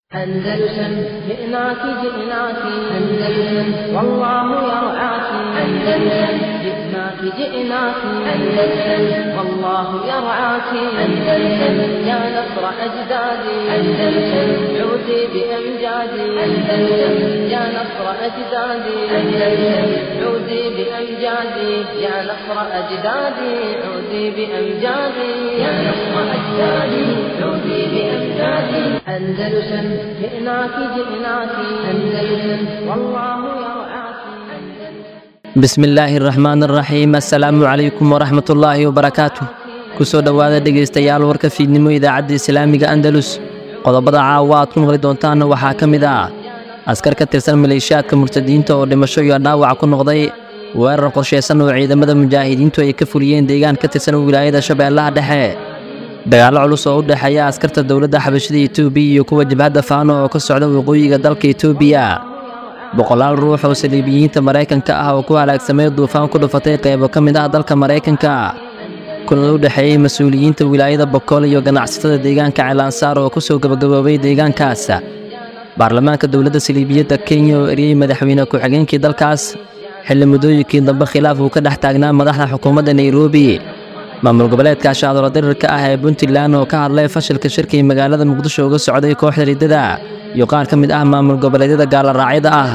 أندلسن جئناك جئناك أندلسن والله يرعاك أندلسن جئناك جئناك أندلسن والله يرعاك أندلسن يا نصر أجدادي أندلسن عودي بأمجادي أندلسن يا نصر أجدادي أندلسن عودي بأمجادي يا نصر أجدادي عودي بأمجادي يا نصر أجدادي عودي بأمجادي أندلسن جئناك جئناك أندلسن والله يرعاك bismi illaahi araxmaan araxiim assalaamu calaykum waraxmat ullaahi wabarakaatu ku soo dhowaada dhegaystayaal warka fiidnimo idaacadda islaamiga andalus qodobada caawa aad ku maqli doontaan waxaa ka mid ah askar ka tirsan maleeshiyaadka murtadiinta oo dhimasho iyo dhaawac ku noqday weerar qorshaysan oo ciidamada mujaahidiintu ay ka fuliyeen deegaan ka tirsan wilaayada shabeellaha dhexe dagaallo culus oo u dhexeeya askarta dowladda xabashida etoobiya iyo kuwa jabhadda faano oo ka socda waqooyiga dalka etoobiya boqolaal ruux oo saliibiyiinta maraykanka ah oo ku halaagsamay duufaan ku dhufatay qaybo ka mid ah dalka maraykanka kulan u dhexeeyey mas-uuliyiinta wilaayada bokool iyo ganacsatada deegaanka ceelansaar oo ku soo gabagaboobay deegaankaas baarlamaanka dowladda saliibiyadda kenya oo eriyey madaxweyne ku-xigeenkii dalkaas xilli muddooyinkii dambe khilaaf uu ka dhex taagnaa madaxda xukuumadda nairobi maamul goboleedka shaadolo dirirka ah ee puntland oo ka hadlay fashilka shirkii magaalada muqdisho uga socday kooxda riddada iyo qaar ka mid ah maamul goboleedyada gaallaraacyada ah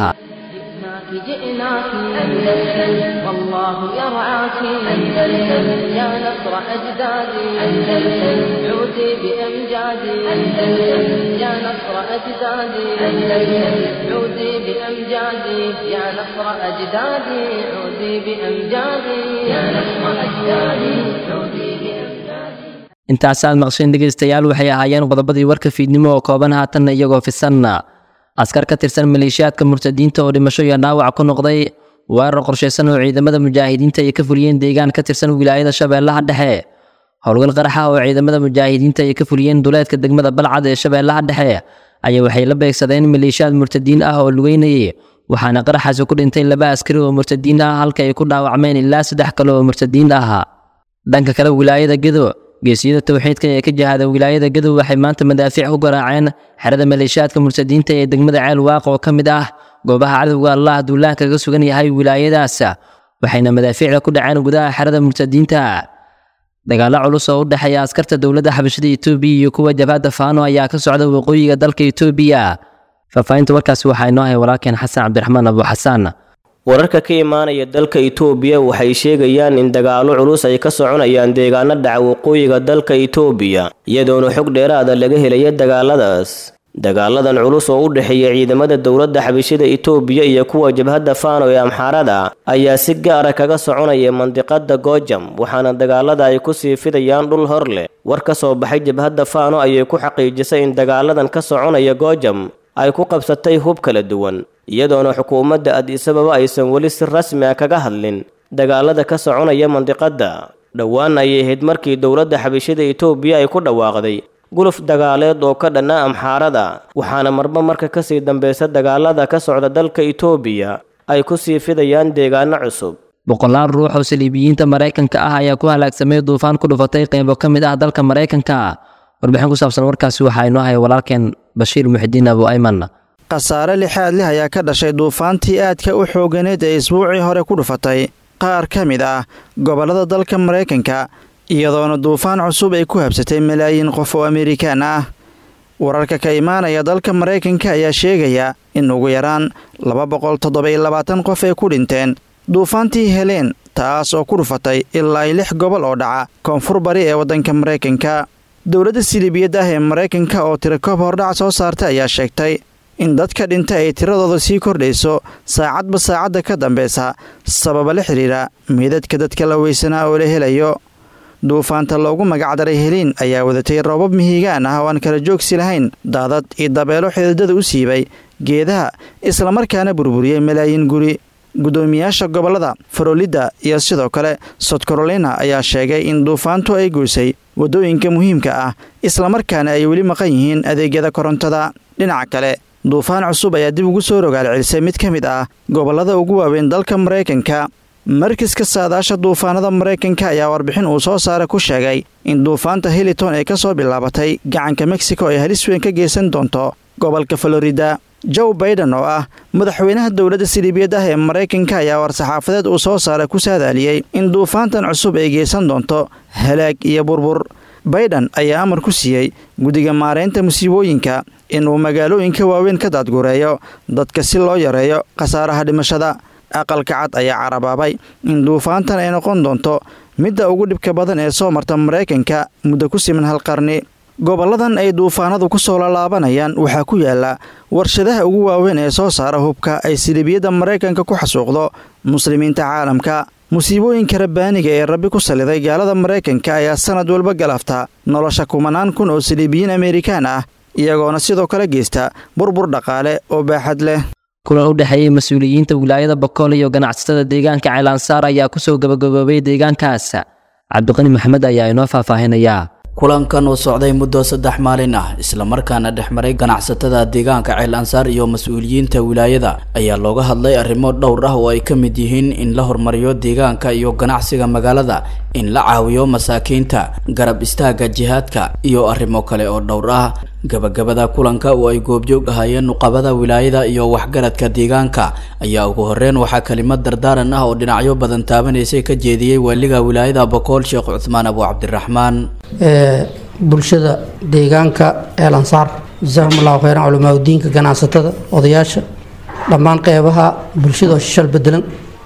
جئناك جئناك أندلسن والله يرعاك أندلسن يا نصر أجدادي أندلسن عودي بأمجادي أندلسن يا نصر أجدادي أندلسن عودي بأمجادي يا نصر أجدادي عودي بأمجادي يا نصر أجدادي عودي بأمجادي intaasaad maqsheen dhegaystayaal waxay ahaayeen qodobadii warka fiidnimo oo kooban haatanna iyagoo fisanna askar ka tirsan maleeshiyaadka murtadiinta oo dhimasho iyo dhaawac ku noqday weerar qorshaysan oo ciidamada mujaahidiinta ay ka fuliyeen deegaan ka tirsan wilaayada shabeellaha dhexe howlgal qaraxa oo ciidamada mujaahidiinta ay ka fuliyeen duleedka degmada balcad ee shabeellaha dhexe ayaa waxay la beegsadeen maleeshiyaad murtadiin ah oo lugeynayay waxaana qaraxaasi ku dhintay laba askari oo murtadiin ah halka ay ku dhaawacmeen ilaa saddex kale oo murtadiin ah dhanka kale wilaayada gedo geesiyada towxiidka ee ka jihada wilaayada gadow waxay maanta madaafiic ku garaaceen xerada maleeshiyaadka murtadiinta ee degmada ceel waaq oo ka mid ah goobaha cadowga allah duulaha kaga sugan yahay wilaayadaas waxayna madaafiicda ku dhaceen gudaha xerada murtadiinta dagaallo culus oo u dhexeeya askarta dowladda xabashada etoobiya iyo kuwa jabhadda faano ayaa ka socda waqooyiga dalka etoobiya faahfaahinta warkaasi waxaa inoo hay walaalkeen xasan cabdiraxmaan abu xasaan wararka ka imaanaya dalka itoobiya waxay sheegayaan in dagaallo culus ay ka soconayaan deegaano dhaca waqooyiga dalka itoobiya iyadoona xog dheeraada laga helaya dagaaladaas dagaaladan culus oo u dhexeeya ciidamada dowladda xabashida itoobiya iyo kuwa jabhadda faano ee amxaarada ayaa si gaara kaga soconaya mandiqada goojam waxaana dagaalada ay ku sii fidayaan dhul hor leh war ka soo baxay jabhadda faano ayay ku xaqiijisay in dagaaladan ka soconaya goojam ay ku qabsatay hub kala duwan iyadoona xukuumadda adisababa aysan weli si rasmi ah kaga hadlin dagaalada ka soconaya mandiqadda dhowaan ayay ahayd markii dowladda xabashida itoobiya ay ku dhawaaqday guluf dagaaleed oo ka dhanna amxaarada waxaana marba marka kasii dambeysa dagaalada ka socda dalka itoobiya ay ku sii fidayaan deegaano cusub boqolaal ruux oo saliibiyiinta maraykanka ah ayaa ku halaagsamay duufaan ku dhufatay qaybo ka mid ah dalka maraykanka warbixin ku saabsan warkaasi waxaa inoo haya walaalkeen bashiir muxidiin abu ayman khasaare lixaad leh ayaa ka dhashay duufaantii aadka u xooganeed ee isbuucii hore ku dhufatay qaar ka mid ah gobollada dalka maraykanka iyadoona duufaan cusub ay ku habsatay malaayiin qof oo amerikaan ah wararka ka imaanaya dalka maraykanka ayaa sheegaya in ugu yaraan laba boqol toddoba-iyo labaatan qof ay ku dhinteen duufaantii heleen taas oo ku dhufatay ilaa lix gobol oo dhaca koonfur bari ee waddanka maraykanka dowladda siliibiyadda ah ee maraykanka oo tirakoob hordhac soo saartay ayaa sheegtay in dadka dhinta ay tiradooda sii kordhayso saacadba saacadda ka dambeysa sababa la xidhiira meydadka dadka la weysanaa oo la helayo duufaanta loogu magacdaray heliin ayaa wadatay roobab mihigaan ah oo aan kala joogsi lahayn daadad iyo dabeelo xididada u siibay geedaha islamarkaana burburiyey malaayiin guri guddoomiyaasha gobollada farolidda iyo sidoo kale sod carolina ayaa sheegay in duufaantu ay goysay waddooyinka muhiimka ah islamarkaana ay weli maqan yihiin adeegyada korontada dhinaca kale duufaan cusub ayaa dib ugu soo rogaal celisay mid ka mid ah gobollada ugu waaweyn dalka maraykanka markiska saadaasha duufaanada maraykanka ayaa warbixin uu soo saara ku sheegay in duufaanta hiliton ay ka soo bilaabatay gacanka mexico ay halis weyn ka geysan doonto gobolka florida joe baiden oo ah madaxweynaha dowladda siliibiyad ah ee maraykanka ayaa war-saxaafadeed uu soo saaray ku saadaaliyey in duufaantan cusub ay geysan doonto halaag iyo burbur baiden ayaa amar ku siiyey guddiga maaraynta musiibooyinka inuu magaalooyinka waaweyn ka daadgureeyo dadka si loo yareeyo khasaaraha dhimashada aqalka cad ayaa carabaabay in duufaantan ay noqon doonto midda ugu dhibka badan ee soo marta maraykanka muddo ku siman hal qarni gobolladan ay duufaanadu ku soo lalaabanayaan waxaa ku yaala warshadaha ugu waaweyn ee soo saara hubka ay siliibiyadda maraykanka ku xasuuqdo muslimiinta caalamka musiibooyinka rabbaaniga ee rabbi ku saliday gaalada maraykanka ayaa sanad walba galaafta nolosha kumanaan kun oo siliibiyiin amerikaan ah iyagoona sidoo kale geysta burbur dhaqaale oo baaxad leh kulan u dhexeeyey mas-uuliyiinta wilaayada bokool iyo ganacsatada deegaanka caylaansaar ayaa kusoo gabagaboobay deegaankaas cabdiqani maxamed ayaa inoo faahfaahinayaa kulankan oo socday muddo saddex maalin ah islamarkaana dhexmaray ganacsatada deegaanka ceel ansaar iyo mas-uuliyiinta wilaayada ayaa looga hadlay arrimo dhowr ah oo ay ka mid yihiin in la horumariyo deegaanka iyo ganacsiga magaalada in la caawiyo masaakiinta garab istaaga jihaadka iyo arrimo kale oo dhowr ah gabagabada kulanka oo ay goobjoog ahaayeen nuqabada wilaayada iyo waxgaradka deegaanka ayaa ugu horeyn waxaa kelimad dardaaran ah oo dhinacyo badan taabanaysay ka jeediyey waaliga wilaayada bokool sheekh cuthmaan abu cabdiraxmaan bulshada deegaanka eel ansaar jasaahum allahu kheyran culamaauddiinka ganacsatada odayaasha dhammaan qeybaha bulshada oo shishal bedelan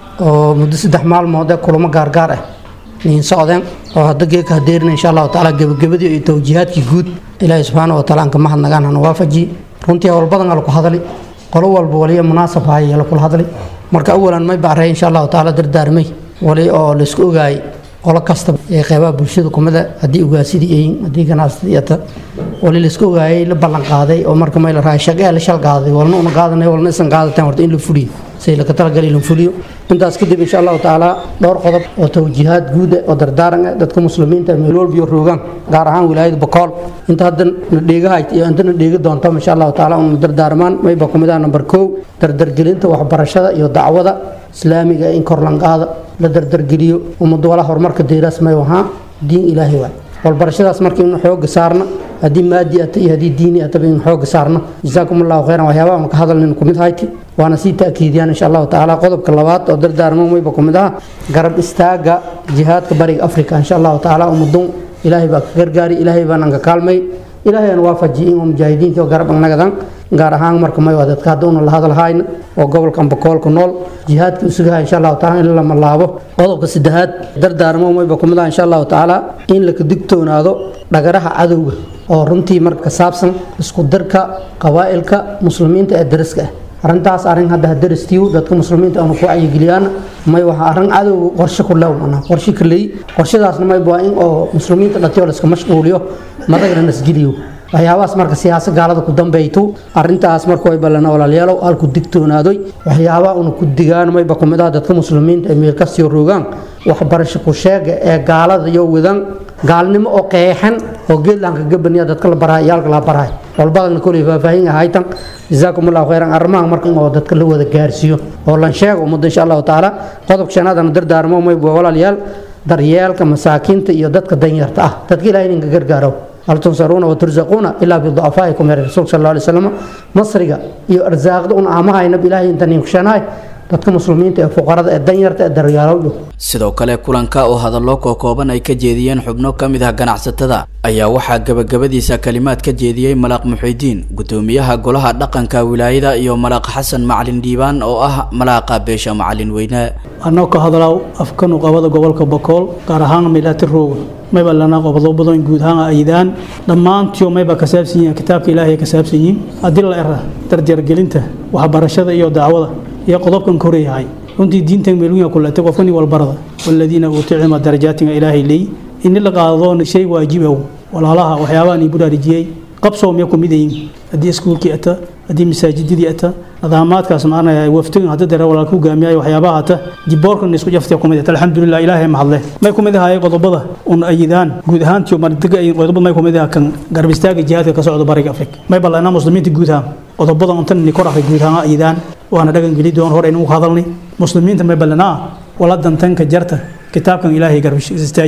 oo muddo saddex maalmood ee kulamo gaargaar ah niin socdeen oo hadda geeka hadeerina insha allahu tacaala gebagabadii iyo towjiihaadkii guud ilaahay subxaana wa taala aan ka mahadnagaan hana waafaji runtii howl badan ala ku hadali qolo walba waliya munaasab haya la kula hadli marka awalan may bacray insha allahu tacaala dardaarmay wali oo laisku ogaayay qolo kasta ee qeybaha bulshada kumida haddii ugaasidii yihiin haddii ganacsatada iyata wali laisku ogaayay la ballan qaaday oo marka may la rahay shaqee la shal qaaday walna una qaadanay walna isan qaadateen horta in la fuliyo say laka talagalay la fuliyo intaas kadib insha allahu tacaala dhowr qodob oo tawjiihaad guud oo dardaaran ah dadka muslimiinta meel walbiyo roogaan gaar ahaan wilaayada bokool inta hadda na dheegahay iyo inta na dheegi doonto insha allahu tacaala una dardaarmaan mayba kumid ah number kow dardargelinta waxbarashada iyo dacwada islaamiga in kor lanqaada la dardargeliyo ummad wala horumarka deeraas may wahaa diin ilaahay waay walbarashadaas marka inu xooga saarna haddii maadi ata iyo haddii diini ataba inu xooga saarna jasaakum allahu khayran waxyaabaha una ka hadalnin kumid hayti waana sii ta'kiidiyaan insha allahu tacaala qodobka labaad oo dardaarmo mayba kumid aha garab istaaga jihaadka bariga afrika insha allahu tacaala ummadun ilaahay baa ka gargaari ilaahay baanan ka kaalmay ilaahay aan waafaji in mujaahidiinta garab annagadan gaar ahaan marka may dadka hadda una la hadalhayna oo gobolkan bakoolka nool jihaadka isugaha insha allahu taala in la malaabo qodobka saddexaad dardaarmo mayba kumid ah insha allahu tacaala in laka digtoonaado dhagaraha cadowga oo runtii marka ka saabsan isku darka qabaa'ilka muslimiinta ee dariska ah arrintaas arrin hadda daristiiw dadka muslimiinta aanu ku wacyigeliyaan may waxa arrin cadowga qorshe ku lew manaa qorshe ka leey qorshadaasna may waa in oo muslimiinta dhatiyo la iska mashquuliyo madagna nasgeliyo waxyaabahaas marka siyaasa gaalada ku dambayto arintaas marka way balana walaalayaalow halku digtoonaadoy waxyaabaha una ku digaan mayba kumid ah dadka muslimiinta ee meel kastio roogaan waxbarasho ku sheega ee gaalada iyo wadan gaalnimo oo qeexan oo geedlanka gabaniya dadka la barahay iyaalka la barahay walbadana koley faahfaahin ahaytan jazaakum allahu khayran arrimaha marka oo dadka la wada gaarsiiyo oo lan sheego ummadda insha allahu tacaala qodobka shanaadana dardaarmo mayba walaalayaal daryeelka masaakiinta iyo dadka danyarta ah dadka ilahay ninka gargaaro hal tunsaruuna watursaquuna ilaa biducafaa'ikum yar rasuulka sal alay slam masriga iyo arsaaqda un aamahaynab ilaahay inta ninkushanaay dadka muslimiinta ee fuqarada ee danyarta ee daryaalow sidoo kale kulanka oo hadallo kookooban ay ka jeediyeen xubno ka mid ah ganacsatada ayaa waxaa gabagabadiisa kalimaad ka jeediyey malaaq muxidiin gudoomiyaha golaha dhaqanka wilaayada iyo malaaq xasan macalin dhiibaan oo ah malaaqa beesha macalin weyne anoo ka hadlaaw afka nuqabada gobolka bakool gaar ahaan milaati rooga mayba lana qobdo badan guud ahaan aydaan dhammaantiyo mayba ka saabsan yihiin kitaabka ilaahay ka saabsan yihiin haddii la era darjargelinta waxbarashada iyo dacwada iyo qodobkan koreyahay runtii diintan meelwiya kulatay qofkani walbarada waladiina uutuu cilma darajaatinga ilaahay leey ini la qaado shay waajibow walaalaha waxyaabahan ii budaarijiyey qabsow miya kumid yihiin haddii iskuulkii ata haddii masaajidadii ata nidaamaadkaas maanaya waftigan hadda dare walaalka hogaamiyayo waxyaabaha ata jiboorkan isku jaftay kumid ata alxamdulilah ilaahay mahadle may kumid ahaayeen qodobada un ayidaan guud ahaantiyo mardiga qodobada may kumid ahaa kan garab istaaga jihaadka ka socda bariga afrika may ballanaa muslimiinta guud ahaan qodobada untan ni kor akhri guud ahaan ayidaan waana dhagan geli doon hor aynu hadalnay muslimiinta may ballanaa wala dantanka jarta kitaabkan ilaahay garab istaajiyo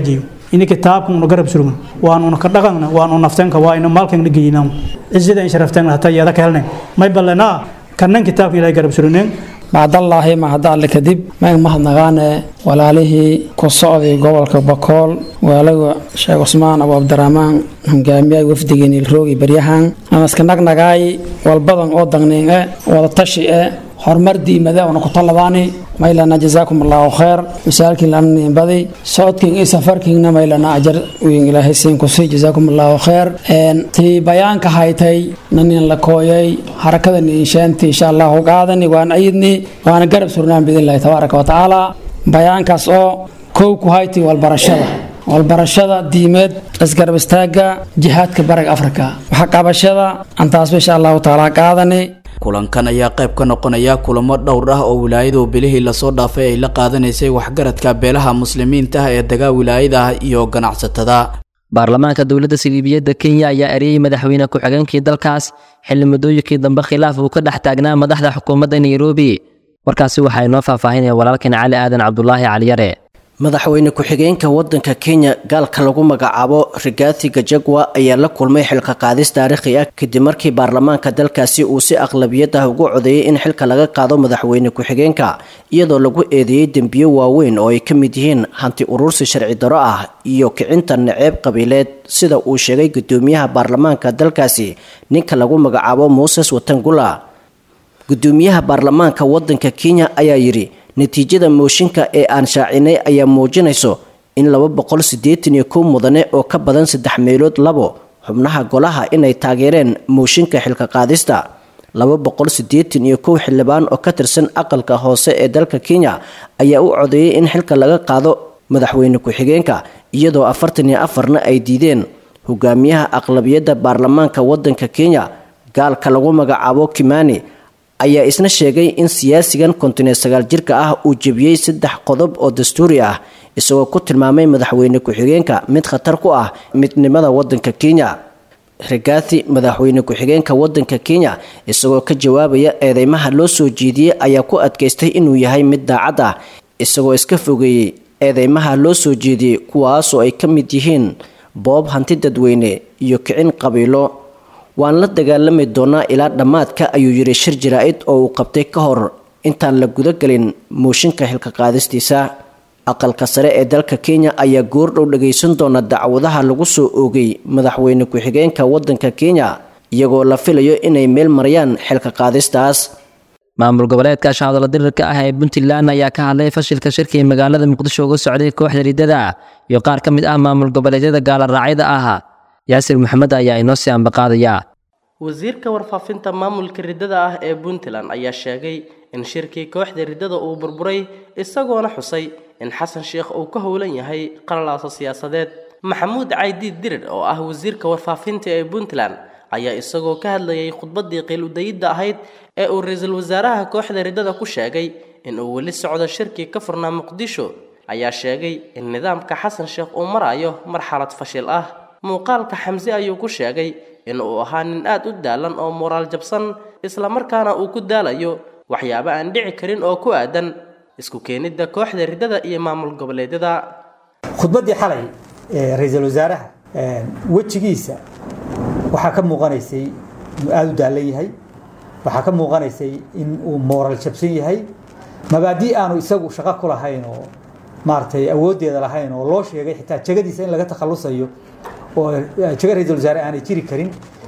ini kitaabkan una garab surgan waan una ka dhaqanna waan una naftanka waa ina maalkan geynaa cizada in sharaftan hata yada ka helnay may ballanaa kannan kitaabka ilaahay garab surganeen bacdallaahi mahadda alle kadib mayn mahadnaqaane walaalihii ku socday gobolka bakool waalaga sheekh cusmaan abu cabdiraxmaan hogaamiyaha wafdigeen ilroogi baryahan amaska nagnagaay walbadan oo dagnin e wada tashi e horumar diimada una ku taladaani maylana jazaakum allahu khayr misaalkiin lana niinbadi socodkiin iyo safarkiinna maylana ajar wiin ilaahay siin kusii jazaakum allahu khayr tii bayaanka haytay nanin la kooyay harakada niinshaanti insha allahu qaadani waan ayidni waana garab surnaan biidnillahi tabaaraka wa tacaala bayaankaas oo kow ku hayti walbarashada walbarashada diimeed isgarab istaaga jihaadka bariga afrika waxa qabashada antaasba insha allahu tacaala qaadani kulankan ayaa qayb ka noqonaya kulamo dhowr ah oo wilaayadu bilihii lasoo dhaafay ay la qaadanaysay waxgaradka beelaha muslimiinta ah ee dagaa wilaayada ah iyo ganacsatada baarlamaanka dowladda siliibiyadda kenya ayaa eriyey madaxweyne ku-xigeenkii dalkaas xilli muddooyinkii dambe khilaaf uu ka dhex taagnaa madaxda xukuumadda nairobi warkaasi waxaa inoo faahfaahinaya walaalkan cali aadan cabdulaahi caliyare madaxweyne ku-xigeenka wadanka kenya gaalka lagu magacaabo rigathi gajagwa ayaa la kulmay xilka qaadis taariikhi ah kadib markii baarlamaanka dalkaasi uu si aqlabiyad ah ugu codeeyey in xilka laga qaado madaxweyne ku-xigeenka iyadoo lagu eedeeyey dembiyo waaweyn oo ay ka mid yihiin hanti urursi sharci daro ah iyo kicinta naceeb qabiileed sida uu sheegay gudoomiyaha baarlamaanka dalkaasi ninka lagu magacaabo muses watangula gudoomiyaha baarlamaanka wadanka kenya ayaa yidhi natiijada mooshinka ee aan shaacinay ayaa muujinayso in laba boqol siddeetan iyo kow mudane oo ka badan saddex meelood labo xubnaha golaha inay taageereen mooshinka xilka qaadista laba boqol siddeetan iyo kow xildhibaan oo ka tirsan aqalka hoose ee dalka kenya ayaa u codeeyay in xilka laga qaado madaxweyne ku-xigeenka iyadoo afartan iyo afarna ay diideen hogaamiyaha aqlabiyadda baarlamaanka wadanka kenya gaalka lagu magacaabo kimani ayaa isna sheegay in siyaasigan kontineed sagaal jirka ah uu jebiyey saddex qodob oo dastuuri ah isagoo ku tilmaamay madaxweyne ku-xigeenka mid khatar ku ah midnimada wadanka kenya rigathi madaxweyne ku-xigeenka wadanka kenya isagoo ka jawaabaya eedeymaha loo soo jeediyey ayaa ku adkaystay inuu yahay mid daacad ah isagoo iska fogeeyey eedeymaha loo soo jeediyey kuwaasoo ay ka mid yihiin boob hanti dadweyne iyo kicin qabiilo waan la dagaalami doonaa ilaa dhammaadka ayuu yidhi shir jaraa-id oo uu qabtay ka hor intaan la gudagelin mooshinka xilka qaadistiisa aqalka sare ee dalka kenya ayaa goordhow dhagaysan doona dacwadaha lagu soo oogay madaxweyne ku-xigeenka wadanka kenya iyagoo la filayo inay meel marayaan xilka qaadistaas maamul goboleedka shacabdala dirirka ah ee puntland ayaa ka hadlay fashilka shirkii magaalada muqdisho uga socday kooxda riddada iyo qaar ka mid ah maamul goboleedyada gaalaraacida ah yaasir maxamed ayaa inoo sii ambaqaadaya wasiirka warfaafinta maamulka riddada ah ee puntland ayaa sheegay in shirkii kooxda riddada uu burburay isagoona xusay in xasan sheekh uu ka howlan yahay qalalaaso siyaasadeed maxamuud caydiid dirir oo ah wasiirka warfaafinta ee puntland ayaa isagoo ka hadlayay khudbaddii qiil-udayidda ahayd ee uu ra-iisul wasaaraha kooxda riddada ku sheegay in uu weli socdo shirkii ka furnaa muqdisho ayaa sheegay in nidaamka xasan sheekh uu marayo marxalad fashil ah muuqaalka xamse ayuu ku sheegay in uu ahaa nin aad u daalan oo moraal jabsan islamarkaana uu ku daalayo waxyaabo aan dhici karin oo ku aadan isku keenidda kooxda riddada iyo maamul goboleedyada khudbaddii xalay ee ra-iisul wasaaraha wejigiisa waxaa ka muuqanaysay inuu aada u daalan yahay waxaa ka muuqanaysay in uu mooral jabsan yahay mabaadii aanu isagu shaqo ku lahayn oo maaragtay awooddeeda lahayn oo loo sheegay xitaa jegadiisa in laga takhalusayo oo jego ra-iisul wasaare aanay jiri karin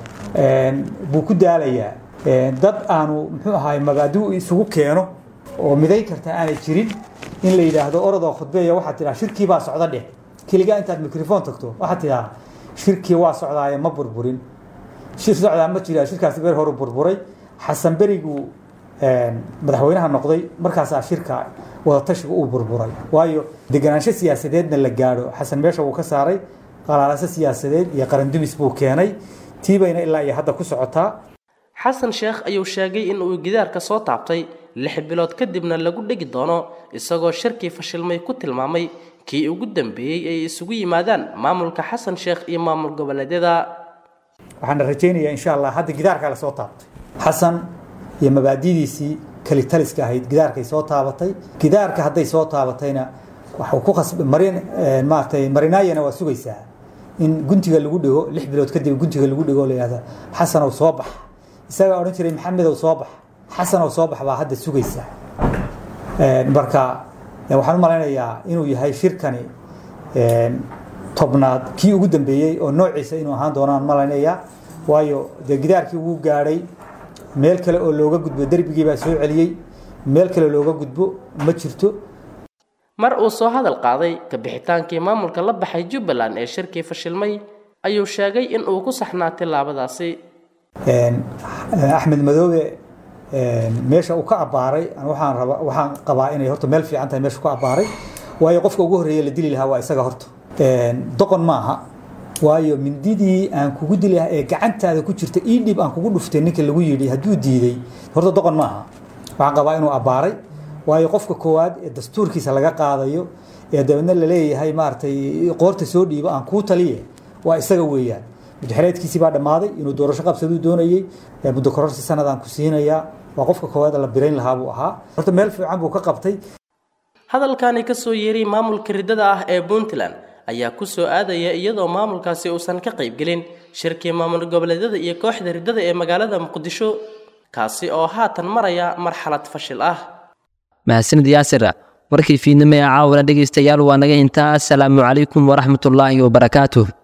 buu ku daalayaa dad aanu muxuu ahaay mabaadiu isugu keeno oo midayn karta aanay jirin in la yidhaahdo orodoo khudbeeya waxaad tidhaha shirkii baa socda dheh keligaa intaad microphone tagto waxaad tidhaha shirkii waa socdaaye ma burburin shir socdaa ma jira shirkaasi ber horu burburay xasan beriguu madaxweynaha noqday markaasaa shirka wadatashiga uu burburay waayo deganaansho siyaasadeedna la gaadho xasan meesha wuu ka saaray qalaalase siyaasadeed iyo qarandumis buu keenay tiibayna ilaa iyo hadda ku socotaa xasan sheekh ayuu sheegay in uu gidaarka soo taabtay lix bilood kadibna lagu dhegi doono isagoo shirkii fashilmay ku tilmaamay kii ugu dambeeyey ay isugu yimaadaan maamulka xasan sheekh iyo maamul goboleedyada waxaana rajaynayaa insha allah hadda gidaarkaa la soo taabtay xasan iyo mabaadidiisii kalitaliska ahayd gidaarkay soo taabatay gidaarka hadday soo taabatayna waxuu ku khasb marin maaragtay marinaayana waa sugaysaa in guntiga lagu dhigo lix bilood kadib guntiga lagu dhigo la yihahda xasanow soo bax isagaa odhan jiray maxamedow soo bax xasanow soo bax baa hadda sugaysaa marka waxaan u malaynayaa inuu yahay shirkani tobnaad kii ugu dambeeyey oo noociisa inuu ahaan doonaan malaynayaa waayo dee gidaarkii wuu gaadhay meel kale oo looga gudbo derbigii baa soo celiyey meel kale looga gudbo ma jirto mar uu soo hadal qaaday kabixitaankii maamulka la baxay jubbaland ee shirkii fashilmay ayuu sheegay in uu ku saxnaa tillaabadaasi axmed madoobe meesha uu ka abbaaray waxaan raba waxaan qabaa inay horta meel fiican tahay meesha ku abbaaray waayo qofka ugu horreeya la dili lahaa waa isaga horta doqon maaha waayo mindidii aan kugu dili lahaa ee gacantaada ku jirta ii dhib aan kugu dhuftay ninka lagu yidhi hadduu diiday horta doqon maaha waxaan qabaa inuu abbaaray waayo qofka koowaad ee dastuurkiisa laga qaadayo ee dabeedna la leeyahay maaragtay qoorta soo dhiibo aan kuu taliye waa isaga weeyaan muddaxereedkiisii baa dhammaaday inuu doorasho qabsaduu doonayey muddo kororsi sanadaan ku siinayaa waa qofka koowaad la birayn lahaa buu ahaa horta meel fiican buu ka qabtay hadalkani ka soo yeeray maamulka riddada ah ee puntland ayaa ku soo aadaya iyadoo maamulkaasi uusan ka qaybgelin shirkii maamul goboleedyada iyo kooxda riddada ee magaalada muqdisho kaasi oo haatan maraya marxalad fashil ah mahadsanid yaasir warkii fiidnimo ee caawana dhegaystayaal waa naga intaa asalaamu calaykum waraxmatullaahi wabarakaatuh